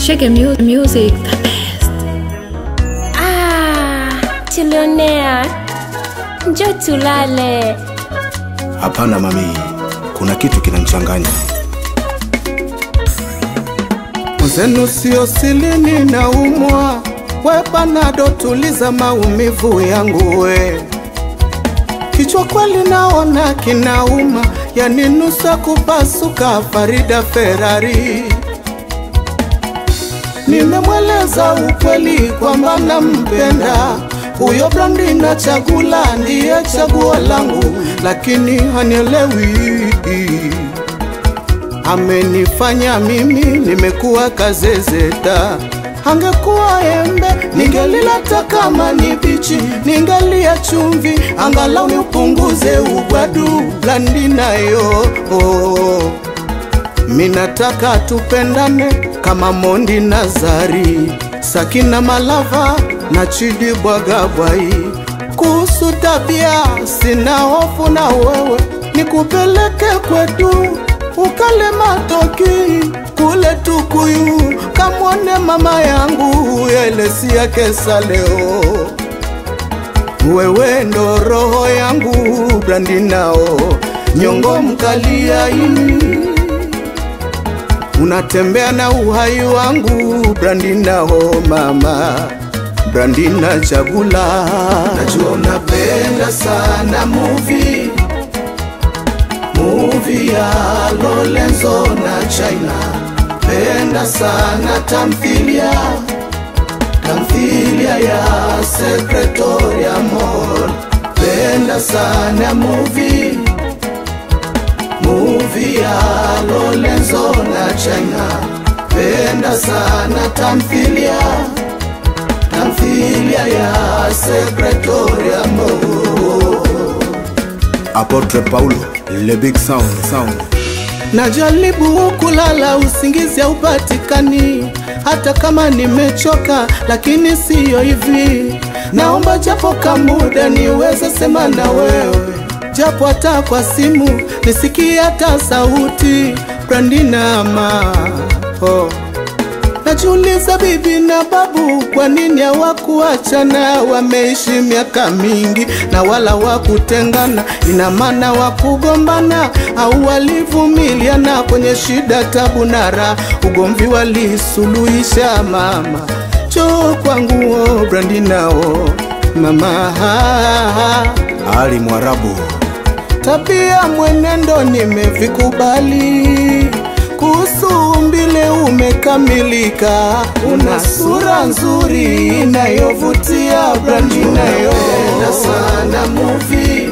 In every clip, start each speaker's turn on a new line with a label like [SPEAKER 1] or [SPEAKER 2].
[SPEAKER 1] Shake mu music the best.
[SPEAKER 2] Ah, Chilionea, njo tulale.
[SPEAKER 3] Hapana mami, kuna kitu kinanichanganya.
[SPEAKER 4] Mwenzenu sio silini na umwa we panado, tuliza maumivu yangu we. Kichwa kweli naona kinauma, yani nusa kupasuka. Farida Ferrari, nimemweleza ukweli kwamba nampenda huyo Brandi na Chagula ndiye chaguo langu, lakini hanielewi amenifanya mimi nimekuwa kazezeta. Angekuwa embe ningelilata kama ni bichi, ningalia chumvi angalau niupunguze ugwadu. Blandi nayo oh. Minataka tupendane kama Mondi na Zari, Sakina Malava na Chidi Bwagabwai. Kuhusu tabia sina hofu na wewe, nikupeleke kwetu ukale matoki kule Tukuyu, kamwone mama yangu Elesi yake saleo. Wewe ndo roho yangu Brandi nao nyongo mkaliai unatembea na uhai wangu Brandi nao mama Brandi na Chagula, najua unapenda sana movie movie ya Lorenzo na China, penda sana tamthilia tamthilia ya Secretoria Mall, penda sana movie movie ya Lorenzo na China, penda sana tamthilia tamthilia ya Secretoria Mall.
[SPEAKER 3] Apotre Paulo, le big sound, sound.
[SPEAKER 4] Najaribu kulala usingizi haupatikani, hata kama nimechoka, lakini siyo hivi. Naomba japo kamuda niweze sema na wewe, japo hata kwa simu nisikie hata sauti. Brandina ma oh. Najiuliza bibi na babu, kwa nini hawakuachana? Wameishi miaka mingi na wala wakutengana, ina maana wakugombana au walivumiliana kwenye shida, tabu na raha, ugomvi walisuluhisha. Mama cho kwangu, oh, Brandi nao mama
[SPEAKER 3] Ali Mwarabu,
[SPEAKER 4] tabia mwenendo nimevikubali, kuhusu umbile umekamilika, una sura nzuri inayovutia. Brandi nayo sana movie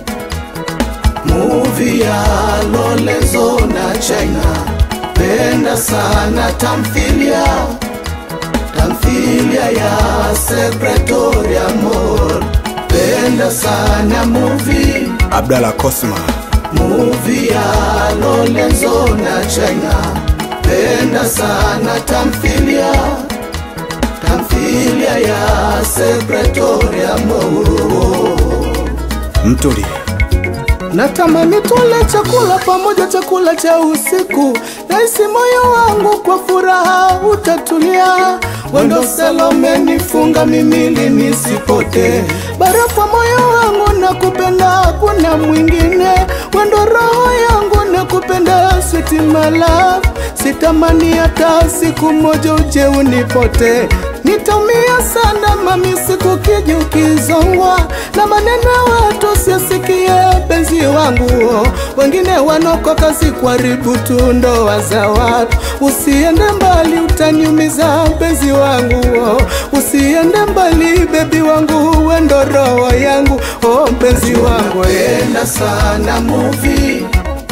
[SPEAKER 4] movie ya Lorenzo na China, penda sana tamthilia tamthilia ya Secretoria Mall, penda sana movie
[SPEAKER 3] Abdalla Cosma,
[SPEAKER 4] movie ya Lorenzo na China, penda sana tamthilia tamthilia ya Secretoria Mall.
[SPEAKER 3] Mtuli,
[SPEAKER 4] Natamani tule chakula pamoja, chakula cha usiku. Nahisi moyo wangu kwa furaha utatulia. Wendo Salome nifunga mimili nisipote, barafu moyo wangu nakupenda, kuna mwingine. Wendo roho yangu nakupenda, sweet my love. Sitamani hata siku moja uje unipote. Nitaumia sana mami, siku kiji ukizongwa na maneno ya watu siasikie penzi wangu, wengine wanokoka sikuharibu tu ndoa za watu. Usiende mbali, utaniumiza penzi wangu, usiende mbali bebi wangu, wendo roho yangu, oh penzi wangu, enda sana movie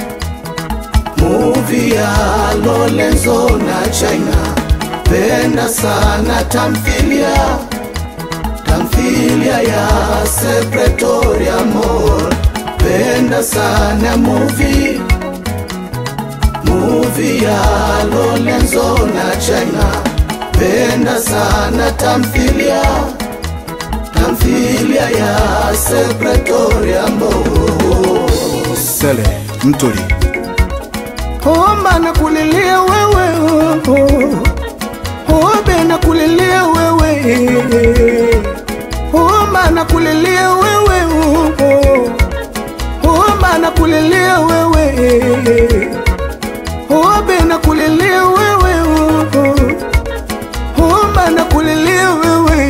[SPEAKER 4] movie ya Lorenzo na China, penda sana tamthilia tamthilia ya Secretoria Mall, penda sana movie movie ya Lorenzo na China, penda sana tamthilia tamthilia ya Secretoria Mall.
[SPEAKER 3] Sele, Mtuli,
[SPEAKER 4] Omba na kulilia wewe oh, oh. Homa na kulilia wewe Homa na kulilia wewe Hobe na kulilia wewe Homa na kulilia wewe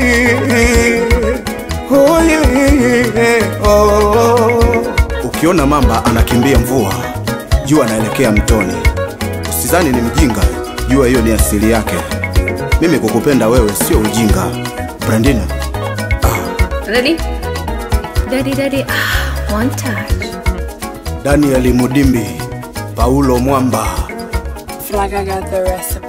[SPEAKER 4] Oh yeah, oh.
[SPEAKER 3] Ukiona mamba anakimbia mvua, jua anaelekea mtoni. Usizani ni mjinga, jua hiyo ni asili yake. Mimi kukupenda wewe sio ujinga. Brandina,
[SPEAKER 1] Ready? Daddy, daddy, ah, one touch.
[SPEAKER 3] Daniel Mudimbi, Paulo Mwamba,
[SPEAKER 5] Feel like I got the recipe.